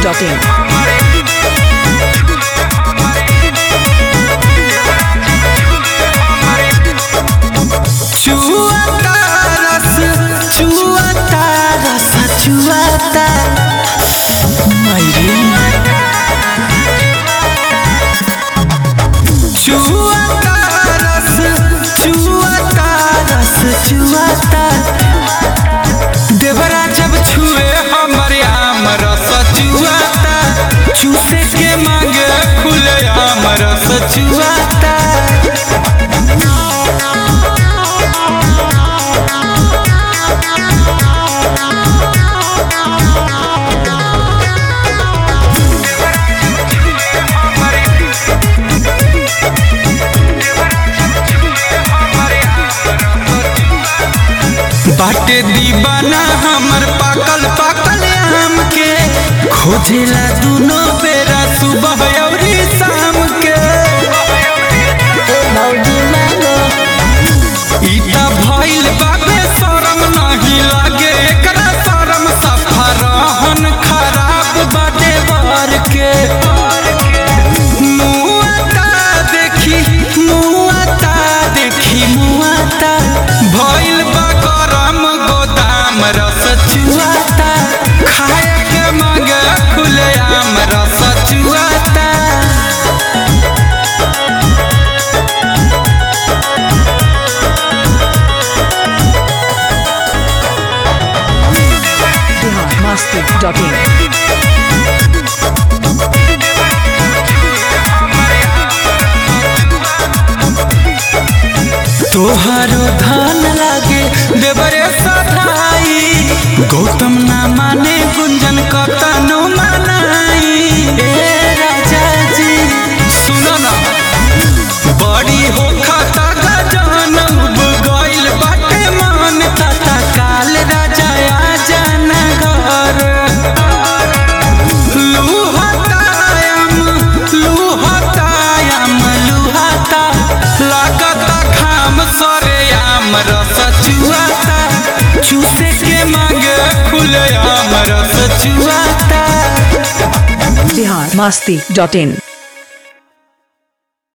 biharmasti.in चुआता रस चुआता रस चुआता मयूरी चुआता रस चुआता रस चुआता देवरा जब छुए हमरे आम रस चुआता चूसे के मांगे खुले आम रस चुआता बाटे दीवाना हमर पाकल पाकल आम के खोजेला दुनो बेरा सुबह अउरी शाम के ईटा भइल बाबे शरम नहीं लागे एकरा शरम सफा रहन खराब बाटे बर के मुआता देखी मुआता देखी मुआता भइल बा गरम गोदाम रस चुआता खाए के मांगे खुले आम रस चुआता biharmasti.in तोहरो धान लागे देवरे सधाई गौतम ना माने गुंजन कतनो मनाई ए राजा जी सुनो ना बड़ी हो खाता गजान उब गइल बाटे मान ताता काल राजा आ जाना घर लुहतायम लुहतायम लुहता लागता खाम सरे आम रस चुआता चूसे के मांगे खुले आम रस चुआता biharmasti.in